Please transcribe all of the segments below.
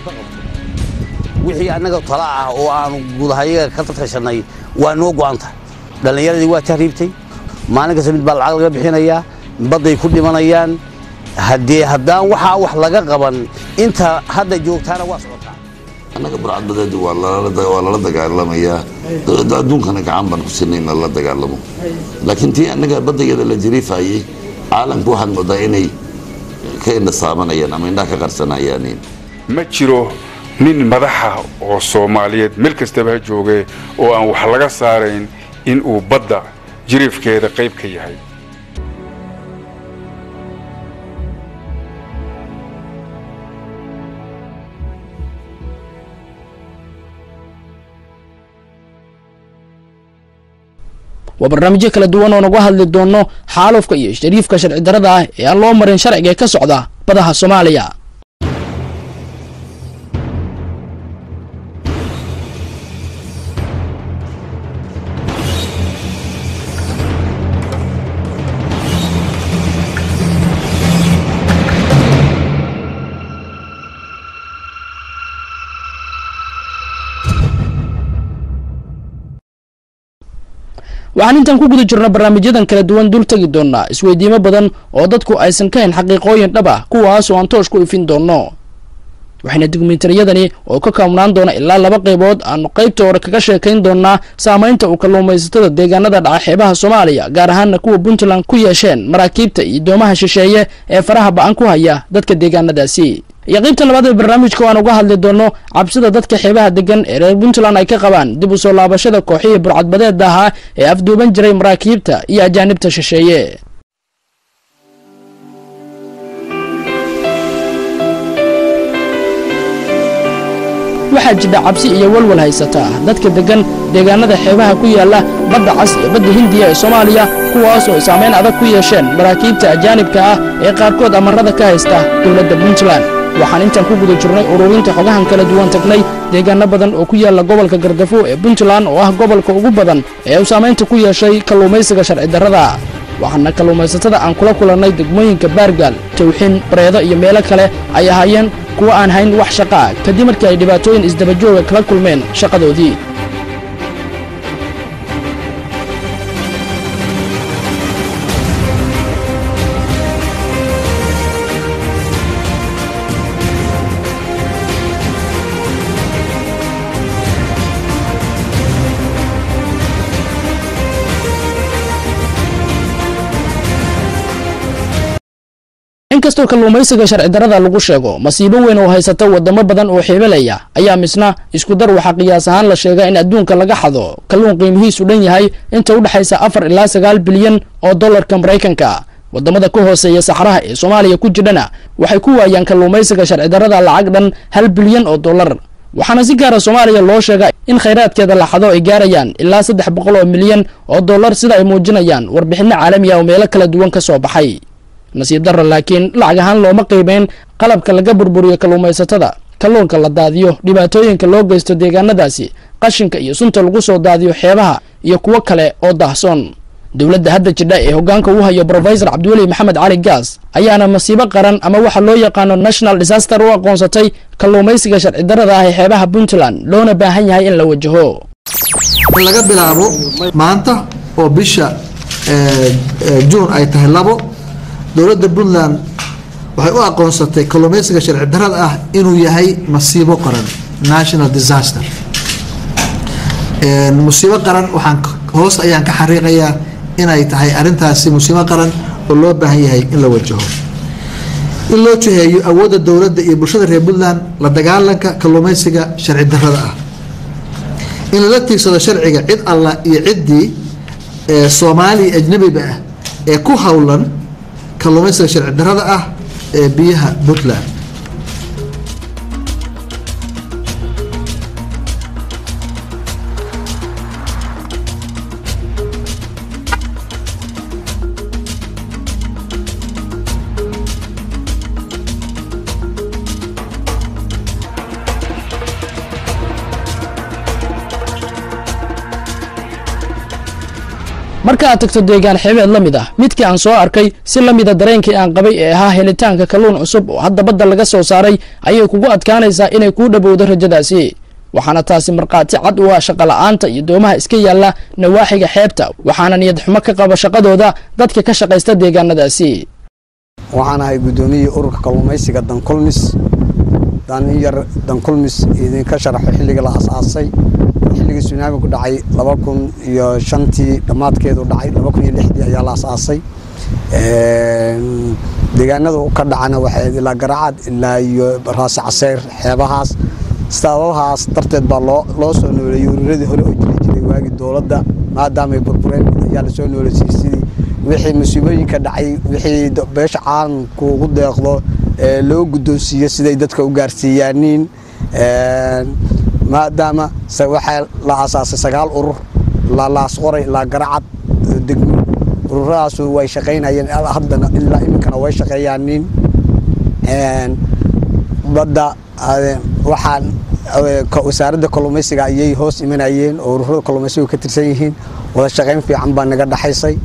ka qabto wixii annaga tala ah oo aanu gudahayaga ka tashanay waa noo go'an tahay dhallinyaradii waa tahriibtay maalin kasta mid baa lacag laga bixinayaa badday ku dhimanayaan haddee haddaan waxaa wax laga qaban inta hadda joogtaana waa socotaa annaga burcadbadeed waa lala dagaalamayaa dowladda adduunkana gacan baan ku sinay in lala dagaalamo laakiin tii annaga baddageeda la jariifayey caalamku waxaad moodaa inay ka indhasaabanayaan ama indhaha ka qarsanayaan ma jiro nin madaxa oo soomaaliyeed meel kastaba ha joogee oo aan wax laga saarayn in uu badda jiriifkeeda qayb ka yahay waa barnaamijyo kala duwan oo nagu hadli doono xaalufka iyo shariifka sharci darada ah ee aan loo marin sharciga ee ka socda badaha soomaaliya waxaan intaan ku guda jirno barnaamijyadan kala duwan dul tegi doonaa isweydiimo badan oo dadku aysan ka hayn xaqiiqooyin dhab ah kuwaas oo aan toosh ku ifin doono waxayna dokumentariyadani oo ka koobnaan doona ilaa laba qaybood aanu qaybta hore kaga sheekayn doonaa saamaynta uu kalluumaysatada deegaanada dhaca xeebaha soomaaliya gaar ahaana kuwa puntland ku yeesheen maraakiibta iyo doomaha shisheeye ee faraha ba-an ku haya dadka deegaanadaasi iyo qaybta labaad ee barnaamijka waan uga hadli doono cabsida dadka xeebaha degan ee reer puntland ay ka qabaan dib u soo laabashada kooxihii burcadbadeeda ahaa ee afduuban jiray maraakiibta iyo ajaanibta shisheeye waxaa jidha cabsi iyo walwal haysata dadka deggan deegaanada xeebaha ku yaalla badda cas iyo badda hindiya ee soomaaliya kuwaas oo saamayn adag ku yeesheen maraakiibta ajaanibka ah ee qaarkood amarada ka haysta dowladda puntland waxaan intaan ku guda jirnay ururinta xogahan kala duwan tagnay deegaano badan oo ku yaalla gobolka gardafo ee puntland oo ah gobolka ugu badan ee uu saamaynta ku yeeshay kalluumaysiga sharci darrada waxaana kalluumaysatada aan kula kulannay degmooyinka baargaal tawxin bareedo iyo meelo kale ay ahaayeen kuwa aan hayn wax shaqaa kadib markii ay dhibaatooyin isdabajooga kala kulmeen shaqadoodii inkastoo kalluumaysiga sharci darada lagu sheego masiibo weyn oo haysata wadamo badan oo xeebelaya ayaa misna isku dar waxaa qiyaas ahaan la sheega in adduunka laga xado kalluun qiimihiisu dhan yahay inta u dhexaysa afar ilaa sagaal bilyan oo dollarka maraykanka wadamada ka hooseeya saxraha ee soomaaliya ku jidhana waxay ku waayaan kalluumaysiga sharci darada lacag dhan hal bilyan oo dollar waxaana si gaara soomaaliya loo sheega in khayraadkeeda laxado ay gaarayaan ilaa saddex boqol oo milyan oo dollar sida ay muujinayaan warbixinno caalami ah oo meelo kala duwan ka soo baxay nasiib darra laakiin lacag ahaan looma qiimeyn qalabka laga burburiyo kalluumaysatada kalluunka la daadiyo dhibaatooyinka loo geysto deegaanadaasi qashinka iyo sunta lagu soo daadiyo xeebaha iyo kuwo kale oo daahsoon dowladda hadda jidha ee hoggaanka u hayo brofesor cabdiweli maxamed cali gaas ayaana masiibo qaran ama waxa loo yaqaano national disaster u aqoonsatay kalluumaysiga sharci darrada ah ee xeebaha puntland loona baahan yahay in la wajaho in laga bilaabo maanta oo bisha juun ay tahay labo dowladda puntland waxay u aqoonsatay kalluumaysiga sharci darrada ah inuu yahay masiibo qaran national disaster musiibo qaran waxaan hoos ayaan ka xariiqayaa inay tahay arintaasi musiibo qaran oo loo baahan yahay in la wajaho in loo jiheeyo awoodda dowladda iyo bulshada reer puntland la dagaalanka kalluumaysiga sharci darrada ah in lala tiigsado sharciga cid alla iyo ciddii soomaaliya ajnabiba ah ee ku howlan kalluumaysiga sharci darrada ah ee biyaha puntland marka aad tagto deegaan xeebeed la mid ah midkii aan soo arkay si la mida dareenkii aan qabay ee ahaa helitaanka kalluun cusub oo hadda badda laga soo saaray ayay kugu adkaanaysaa inay kuu dhowowdo rajadaasi waxaana taasi markhaati cad u ah shaqola'aanta iyo doomaha iska yaalla nawaaxiga xeebta waxaana niyad xumo ka qaba shaqadooda dadka ka shaqaysta deegaanadaasi waxaan ahay guddoomiyii ururka kalluumaysiga dankulmis danyar dankulmis idinka sharaxo xilliga la asaasay xilligii sunaami ku dhacay laba kun iyo shantii dhammaadkeedu dhacay laba kun iyo lixdii ayaa la asaasay deegaanada ka dhacana waxay ilaa garacad ilaa iyo raasi caseyr xeebahaas sababahaas darteed baa loo loo soo nooleeyey ururadii hore oo jiri jiray waagii dowladda maadaamay burbureen ayaa lasoo nooleysay sidii wixii musiibooyinka dhacay wixii beesha caalamku ugu deeqdo loo guddoonsiiyo siday dadka u gaarsiiyaaniin maadaama waxaa la asaasay sagaal urur ilaa laasqoray ilaa garacad degmo ururadaas way shaqaynayeen haddana ilaa iminkana way shaqeeyaaniin badda waxaan wasaaradda kalluumaysiga ayay hoos imanayeen oo ururada kalluumaysigu ka tirsan yihiin wada shaqayn fiican baa naga dhaxaysay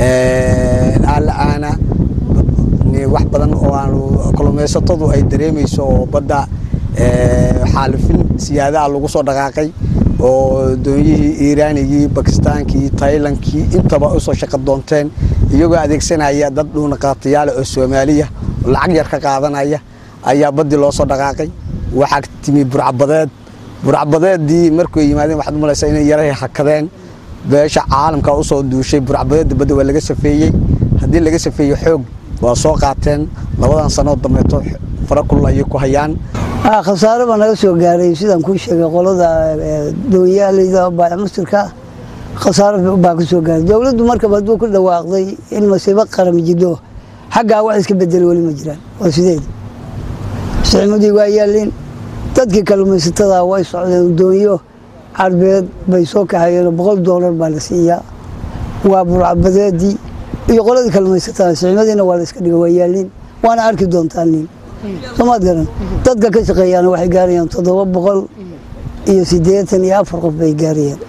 aala-aana wax badan oo aanu kalluumaysatadu ay dareemayso oo badda xaalifin siyaadaha lagu soo dhaqaaqay oo doonyihii iiraanigii bakistaankii taylankii intaba usoo shaqo doonteen iyagoo adeegsanaya dad dhuunaqaatayaala oo soomaaliya oo lacag yar ka qaadanaya ayaa baddii loo soo dhaqaaqay waxaa timi burcabadeed burcabadeeddii markuu yimaadeen waxaad umalaysaa inay yarahay hakadeen beesha caalamka usoo duushay burcabadeedda badda waa laga safeeyey haddii laga safeeyey xoog waa soo qaateen labadan sanood dambeeto fara kulul ayay ku hayaan khasaare baa naga soo gaaray sidaan kuu sheegay qolada doonyaaleyda baamusirka khasaare baa ka soo gaaray dowladdu markaba hadduu ku dhawaaqday in masiibo qaram jidho xaggaa wax iska bedelay weli ma jiraan waa sideed sicmadii waa yaalleen dadkii kalluumaysatada way socdeen doonyo carbeed bay soo kaxayeen boqol doolar baa la siiyaa waa burcabadeedii iyo qoladii kalluumaysatada sicmadiina waa la iska dhiga waa yaalleen waana arki doontaa nin soomaad garan dadka ka shaqeeyaana waxay gaarayaan toddoba boqol iyo siddeetan iyo afar qof bay gaarayaan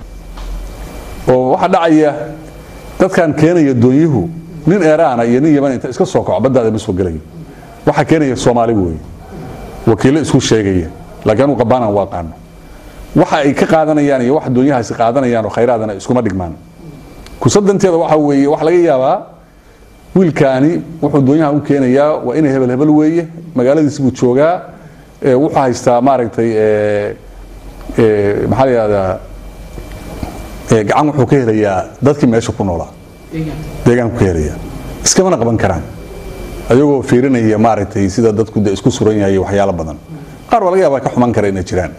oo waxaa dhacaya dadkan keenaya doonyuhu nin eeraana iyo nin yaman inta iska soo kaco baddaada ma soo gelayo waxaa keenaya soomaali weeye wakiillo isku sheegaya laakiin anu qabaanaan waa qaano waxa ay ka qaadanayaan iyo waxa doonyahaasi qaadanayaan oo khayraadana iskuma dhigmaan kusadanteeda waxa weeye waxa laga yaabaa wiilkaani wuxuu doonyaha u keenayaa waa inay hebel hebel weeye magaaladiisi buu joogaa wuxuu haystaa maaragtay maxaa la yihahdaa gacan wuxuu ka helayaa dadkii meesha ku noolaa deegaanku ka helaya iskamana qaban karaan ayagoo fiirinaya maaragtay sida dadku de isku suran yahay waxyaalo badan qaar baa laga yaabaa ka xuman kara inay jiraan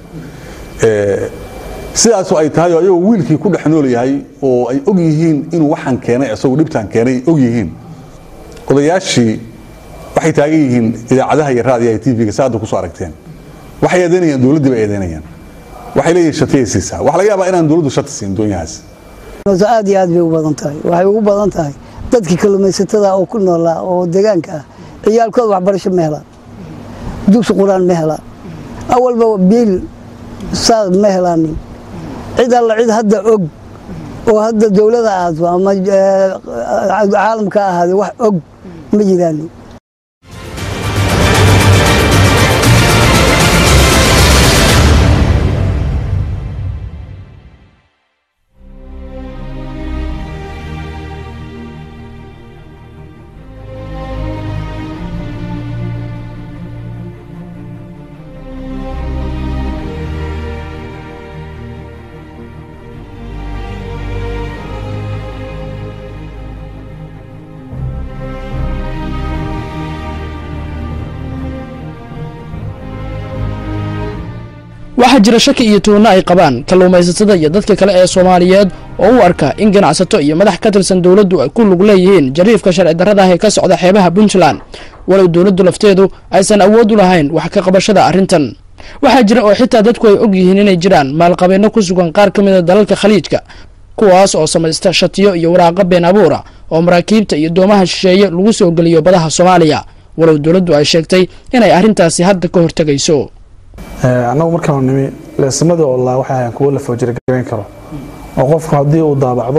sidaasu ay tahay oo ayagoo wiilkii ku dhex nool yahay oo ay og yihiin inuu waxaan keenay isagoo dhibtaan keenay og yihiin odayaashii waxay taagan yihiin idaacadaha iyo raadiyaha tvga sa hadda kusoo aragteen waxay eedeynayaan dowladdii bay eedeynayaan waxay leeyihin shatiyay siisaa waxa laga yaabaa inaan dowladdu shati siin doonyahaas aad iyo aad bay u badan tahay waxay ugu badan tahay dadkii kalluumaysatada oo ku noolaa oo deegaanka ah ciyaalkooda waxbarasho ma helaan dugsi qur-aan ma helaan awalba biil saad ma helaanin cid alla cid hadda og oo hadda dowlada ahaato ama caalamka ahaade wax og ma jiraanin waxaa jira shaki iyo tuunno ay qabaan kalluumaysatada iyo dadka kale ee soomaaliyeed oo u arka in ganacsato iyo madax ka tirsan dowladdu ay ku lug leeyihiin jariifka sharci darrada ah ee ka socda xeebaha puntland walow dowladdu lafteedu aysan awood u lahayn wax ka qabashada arrintan waxaa jira oo xitaa dadku ay og yihiin inay jiraan maalqabeenno ku sugan qaar ka mida dalalka khaliijka kuwaas oo samaysta shatiyo iyo waraaqo been abuura oo maraakiibta iyo doomaha shisheeye lagu soo geliyo badaha soomaaliya walow dowladdu ay sheegtay inay arrintaasi hadda ka hortegayso annagu markaanu nimi leesamada oo laa waxay ahayn kuwo la foojiragareyn karo oo qofku haddii uu daabacdo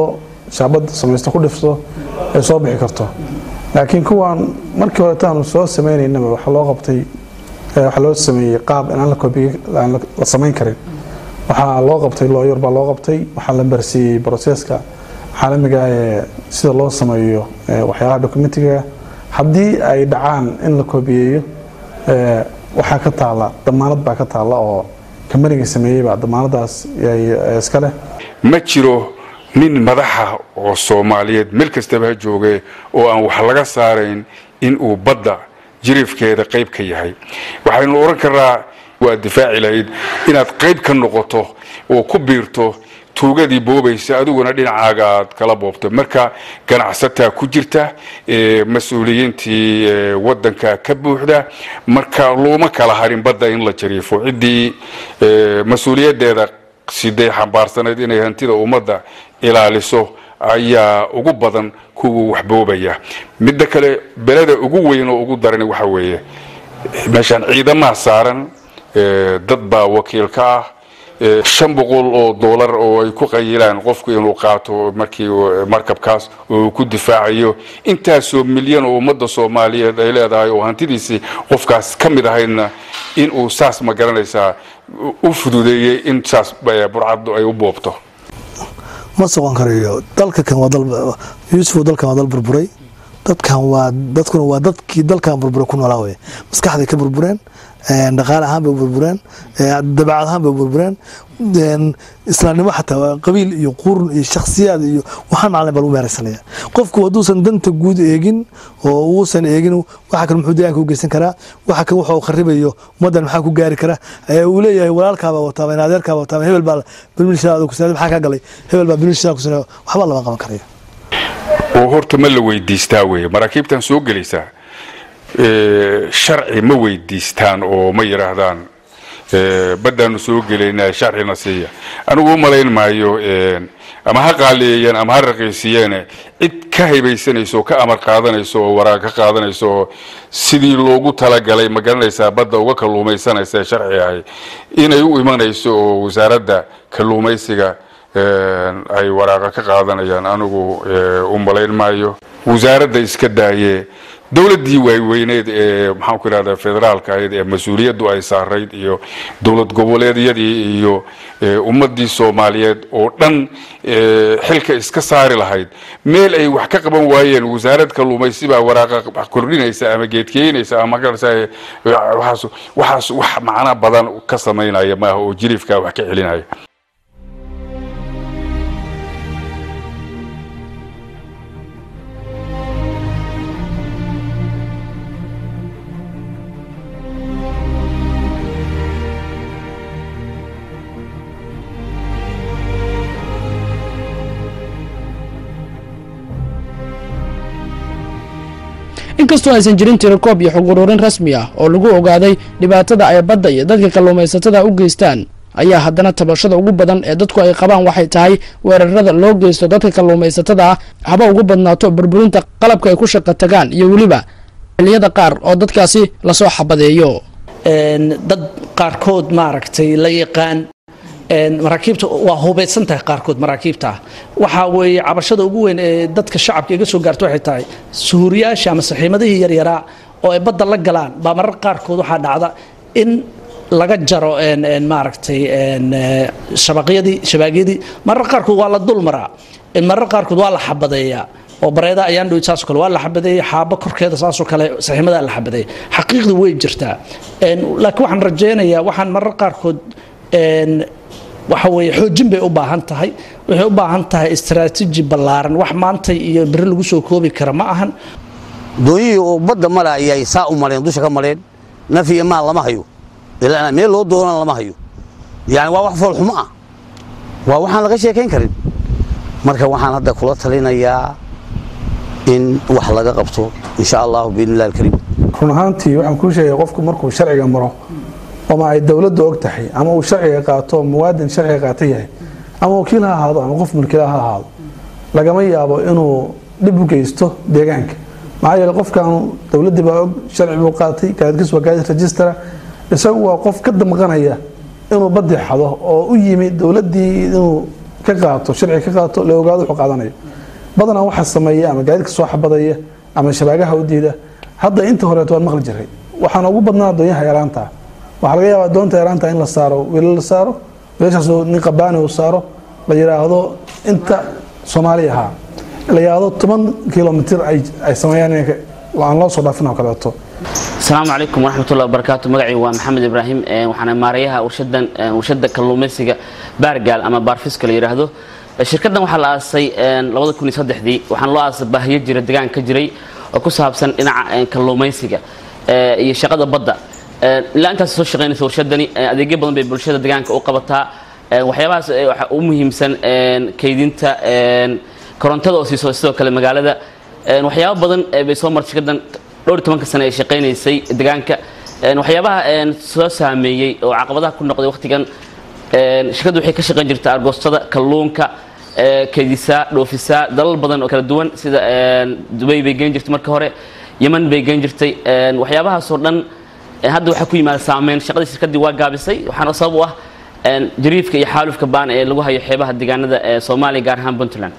shaabad samaysto ku dhifto ay soo bixi karto laakiin kuwan markii hore taanu soo sameynaynaba waxaa loo qabtay eh, waxaa loo sameeyey qaab in aan la koobiye aan la- la samayn karin waxaa loo qabtay looyar baa loo qabtay waxaa la barsiiyey broseska caalamiga ah ee sida loo sameeyo eh, waxyaalaha dokumentiga haddii ay dhacaan in la koobiyeeyo eh, waxaa ka taala damaanad baa ka taala oo kambaniga sameeyey baa damaanadaas ay- ay iska leh ma jiro nin madaxa oo soomaaliyeed meel kastaba ha jooge oo aan wax laga saarayn in uu badda jiriifkeeda qayb ka yahay waxaynu oran karnaa waad difaaci lahayd inaad qayb ka noqoto oo ku biirto tuugadii boobaysa adiguna dhinacaaga aad kala boobto marka ganacsataa ku jirta ee, mas-uuliyiintii ee, wadanka ka buuxda marka looma kala harin badda in la jariifo ciddii ee, mas-uuliyadeeda sidee xambaarsanayd inay hantida ummadda ilaaliso ayaa ugu badan kuwa waxboobaya midda kale beleda ugu weyn oo ugu daran waxa weeye meeshaan ciidamaha saaran ee, dad baa wakiil ka ah ee, shan boqol oo doolar oo ay ku qayilaan qofku inuu qaato markii uu- markabkaas oo uu ku difaacayo intaasoo milyan oo ummadda soomaaliyeed ay leedahay oo hantidiisii qofkaas ka mid ahaydna in uu saas ma garanaysaa u- u fududeeyey in saas eh, burcaddu ay u boobto ma socon karayo dalka kan waa dal yuusuf dalkan waa dal burburay dadkan waa dadkuna waa dadkii dalkan burburay ku noolaa weye maskaxday ka burbureen een, dhaqaale ahaan bay u burbureen een, dabeecad ahaan bay u burbureen een, islaamnimo xataa waa qabiil iyo qurun iyo shakhsiyaad iyo waxaan macalin baa lagu meeraysanaya qofku hadduusan danta guud eegin oo uusan eegin waxa kale muxuu deegaanka u geysan karaa waxa kale waxa uu kharibayo ummaddan maxaa ku gaari kara ee uu leeyahay walaalkaabaa wataaba in adeerkaaba wataaba hebel baa bilmilishaa kusanaaday maxaa kaa galay hebel baa bilmilishaa kusanaaday waxba lama qaban karayo oo horta ma la weydiistaa weye maraakiibtan soo gelaysaa ee, sharci ma weydiistaan oo ma yidhaahdaan ee, baddaanu soo gelaynaa sharcina siiya anigu u malayn maayo een, ama ha qaaliyeeyeen ama ha raqiisiyeene cid ka haybaysanayso oo ka amar qaadanayso oo waraaq ka qaadanayso oo sidii loogu talagalay ma garanaysaa badda uga kalluumaysanaysa ee sharci ahay inay u imanayso oo wasaaradda kalluumaysiga een, ay waraaqa ka qaadanayaan anigu ee, u malayn maayo wasaaradda iska daaye dowladdii waaweyneed ee maxaan ku ihahdaa federaalka ahayd ee mas-uuliyaddu ay saarayd iyo dowlad goboleedyadii iyo ee, ummadii soomaaliyeed oo dhan ee, xilka iska saari lahayd meel ay wax ka qaban waayeen wasaarad kalluumaysi baa waraaqa kordhinaysa ama geedkeynaysa ama garanaysaa waxaas waxaas wax macno badan ka samaynaya maaha oo jiriifkaa wax ka celinaya inkastoo aysan jirin tirakoob iyo xog ururin rasmi ah oo lagu ogaaday dhibaatada ay badda iyo dadka kalluumaysatada u geystaan ayaa haddana tabashada ugu badan ee dadku ay qabaan waxay tahay weerarada loo geysto dadka kalluumaysatada ah haba ugu badnaato burburinta qalabka ay ku shaqo tagaan iyo weliba xiliyada qaar oo dadkaasi lasoo xabadeeyo een, dad qaarkood maaragtay la yaqaan een, maraakiibta waa hubaysan tahay qaarkood maraakiibta waxaa weeye cabashada ugu weyn ee dadka shacabka iga soo gaarta waxay tahay suhuuriyaasha ama saxiimadihii yaryaraa oo ay badda la galaan baa marar qaarkood waxaa dhacda in laga jaro een, een, maaragtay een, eh, shabaqyadii shabaagyadii marar qaarkood waa la dulmaraa een, marar qaarkood waa la xabadeeyaa oo bareeda ayaan dhow saasoo kale waa la xabadeeyey xaabo korkeeda saasoo kale saxiimadaa la xabadeeyey xaqiiqdu way jirtaa Een, laakiin waxaan rajaynayaa waxaan marar qaarkood een, waxa weeye xoojin bay u baahan tahay waxay u baahan tahay istaraatiiji ballaaran wax maanta iyo beri lagu soo koobi kara ma ahan doonyihii oo badda mara ayay saa u mareen dusha ka mareen naf iyo maal lama hayo ilaa meel loo doonana lama hayo yani waa wax foolxumo ah waa waxaan laga sheekayn karin marka waxaan hadda kula talinayaa in wax laga qabto insha allahu biidni illahi alkariim run ahaantii waxaan kuu sheegay qofku markuu sharciga maro ama ay dowladdu og tahay ama uu sharciga qaato muwaadin sharciga qaata yahay ama wakiil ha ahaado ama qof mulkila ha ahaado lagama yaabo inuu dhib u geysto deegaanka maxaa yeele qofkaanu dowladdii baa og sharci buu qaatay gaadkiis waa gaadid rejistara isagu waa qof ka damqanaya inuu baddi xado oo u yimi dowladdii inuu ka qaato sharci ka qaato la ogaado wuxuu qaadanayo badanaa waxaa sameeya ama gaadiidka soo xabadaya ama shabaagaha u diida hadda inta horeeto waan maqli jiray waxaana ugu badnaa doonyaha yaraanta waxaa laga yaabaa doonta yaraanta in la saaro wiilal la saaro wiilashaas nin qabaani uu saaro la yidhaahdo inta soomaaliya ahaa la yidhaahdo toban kilomitir ay sameeyaan aan loo soo dhaafin oo kaleeto asalaamu calaykum waraxmatullahi wabarakaatu magacii waa maxamed ibraahim waxaana maarayaha warshadan warshada kalluumaysiga baargaal ama baarfiska la yidhaahdo shirkaddan waxaa la aasay labada kun iyo saddexdii waxaana loo aasay baahiyo jira degaan ka jiray oo ku saabsan dhinaca kalluumaysiga iyo shaqada badda ilaa intaas soo shaqaynaysa warshadani adeegyo badan bay bulshada deegaanka u qabataa waxyaabahaas waxaa u muhiimsan kaydinta korontada oo siiso sidoo kale magaalada waxyaabo badan bay soo martay shirkaddan dhowr iyo tobanka sane ay shaqaynaysay deegaanka waxyaabaha soo saameeyey oo caqabadaha ku noqday waqtigan shirkaddu waxay ka shaqayn jirta argoostada kalluunka kaydisaa dhoofisaa dalal badan oo kala duwan sida dubay bay geen jirtay marka hore yeman bay geen jirtay waxyaabahaasoo dhan hadda waxaa ku yimaada saameyn shaqadii shirkaddii waa gaabisay waxaana sabab u ah jariifka iyo xaalufka baan ee lagu hayo xeebaha deegaanada ee soomaaliya gaar ahaan puntland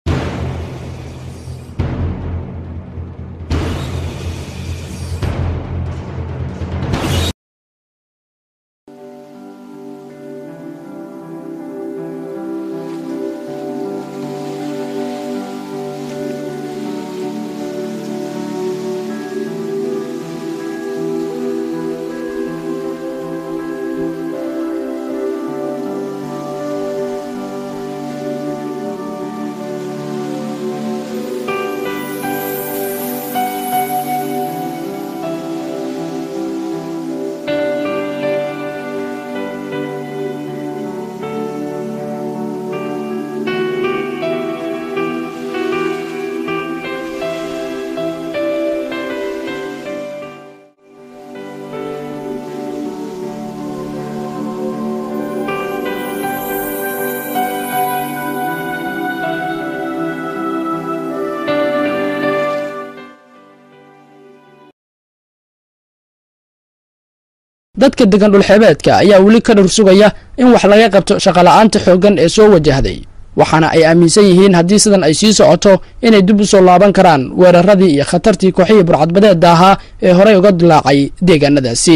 dadka degan dhulxeebeedka ayaa weli ka dhur sugaya in wax laga qabto shaqola'aanta xooggan ee soo wajahday waxaana ay aaminsan yihiin haddii sidan ay sii socoto inay dib u soo laaban karaan weeraradii iyo khatartii kooxihii burcadbadeedda ahaa ee horey uga dilaacay deegaanadaasi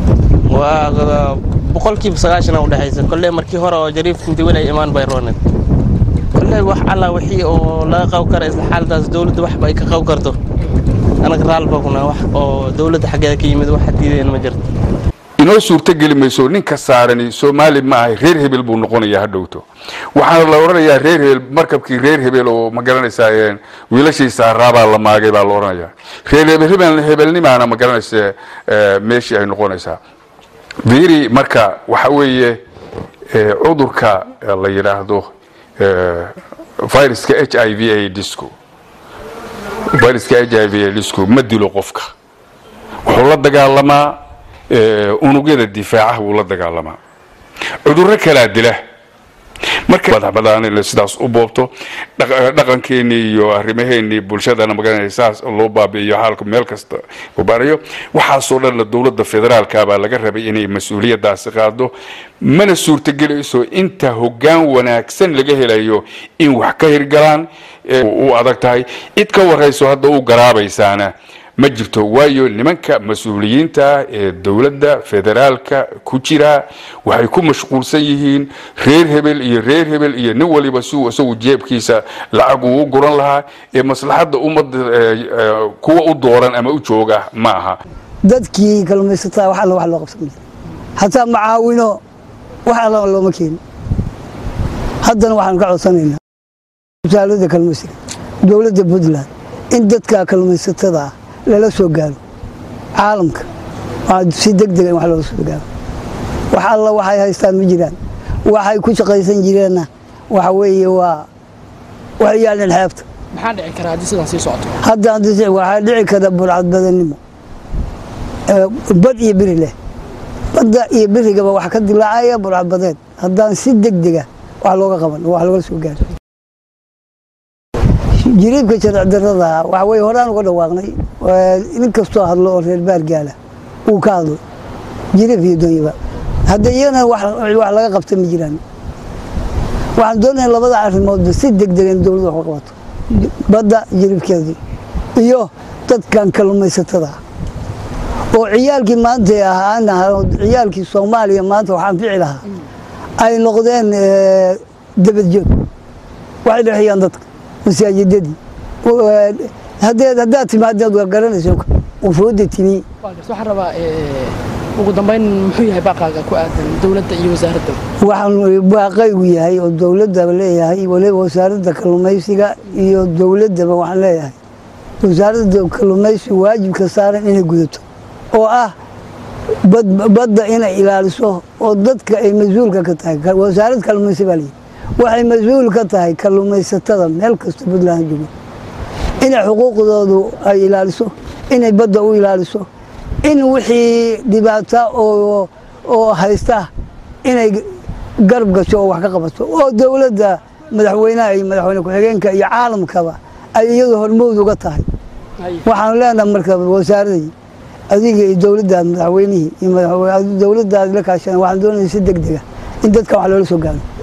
waa boqolkiiba sagaashan u dhexaysa kolley markii hore oo jariifka intii weli ay imaan bay rooneed kolley wax alla wixii oo laga qaw kara isla xaaladaas dowladda waxba ay ka qaw karto anaga raalba kuna wax oo dowladda xaggeeda ka yimid waxa diideen ma jirto inoo suurtogeli mayso ninka saarani soomaali ma ahay reer hebel buu noqonayaa ha dhowto waxaana la odhanayaa reer hebel markabkii reer hebel oo ma garanaysaa wiilashii saaraabaa la maagay baa la odhanayaa reer hebel hebel hebelnimaana ma garanaysa meeshii ay noqonaysaa viri marka waxa weeye cudurka la yidhaahdo viruska h i v a disco viruska h i v a disco ma dilo qofka wuxuu la dagaalamaa unugyada difaacaha wuu la dagaalamaa cudurro kalaa dila marka badabadaan sidaas u boobto dhaqankeenii iyo arrimaheenii bulshadana magaranaysa saas loo baabi'iyo xaalka meel kasta u barayo waxaasoo dhan la dowladda federaalka baa laga rabay inay mas-uuliyaddaasi qaado mana suurtagelayso inta hoggaan wanaagsan laga helayo in wax ka hirgalaan u adag tahay cid ka warayso hadda u garaabaysaana ma jirto waayo nimanka mas-uuliyiinta ee dowladda federaalka ku jira waxay ku mashquulsan yihiin reer hebel iyo reer hebel iyo nin waliba siuu isagu jeebkiisa lacag uu u guran lahaa ee maslaxadda ummadda kuwa u dooran ama u jooga ma aha dadkii kalluumaysataa wax alla wax loo qabsan hataa macaawino wax alla looma keeni haddana waxaanu ka codsanaynaa wasaaradda kalluumaysiga dowladda puntland in dadka kalluumaysatada ah lala soo gaaro caalamka si degdega in wax loola soo gaaro wax alla waxay haystaan ma jiraan waxay ku shaqaysan jireenna waxa weeye waa waxay yaaleen xeebta maxaa dhici kara haddii sidan sii socoto hadda haddii waxaa dhici kara burcad badannimo bad iyo biri leh badda iyo birigaba wax ka dilaacaya burcad badeed haddaan si degdega wax looga qaban wax loola soo gaaro jiriibka sharci darada waxa weye horaan uga dhawaaqnay nin kastoo hadlo oo reer baargaala uu ka hadlo jiriib iyo doonyaba hadda iyana wax laga qabta ma jiraan waxaan doonaya labada arrimoodba si degdega in dowladda wax uga qabato badda jiribkeedii iyo dadkan kalluumaysatada oo ciyaalkii maanta ahaan ciyaalkii soomaaliya maanta waxaan fici lahaa ay noqdeen dabadjoog waxay dhexeeyaan dadka masaajidadii haddeed haddaad timaadeed waa garanaysa ufuudda timi waxaan rabaa ugu dambayn muxuu yahay baaqaaga ku aadan dowladda iyo wasaaradda waxaan baaqaygu yahay oo dowladdaba leeyahay waliba wasaaradda kalluumaysiga iyo dowladdaba waxaan leeyahay wasaaradda kalluumaysiga waajibka saaran inay gudato oo ah badda inay ilaaliso oo dadka ay mas-uulka ka tahay wasaarad kalluumaysi baa leeyahay waxay mas-uul ka tahay kalluumaysatada meel kasta puntland joogo inay xuquuqdoodu ay ilaaliso inay badda u ilaaliso in wixii dhibaata oo haysta inay garab gasho oo wax ka qabato oo dowladda madaxweynaha iyo madaxweyne ku-xigeenka iyo caalamkaba ay iyadu hormowd uga tahay waxaanu leenaha marka wasaaradii adiga iyo dowladdaad madaxweynihii iyo dowladdaad la kaashana waxaan doonaya si deg dega in dadka wax loola soo gaaro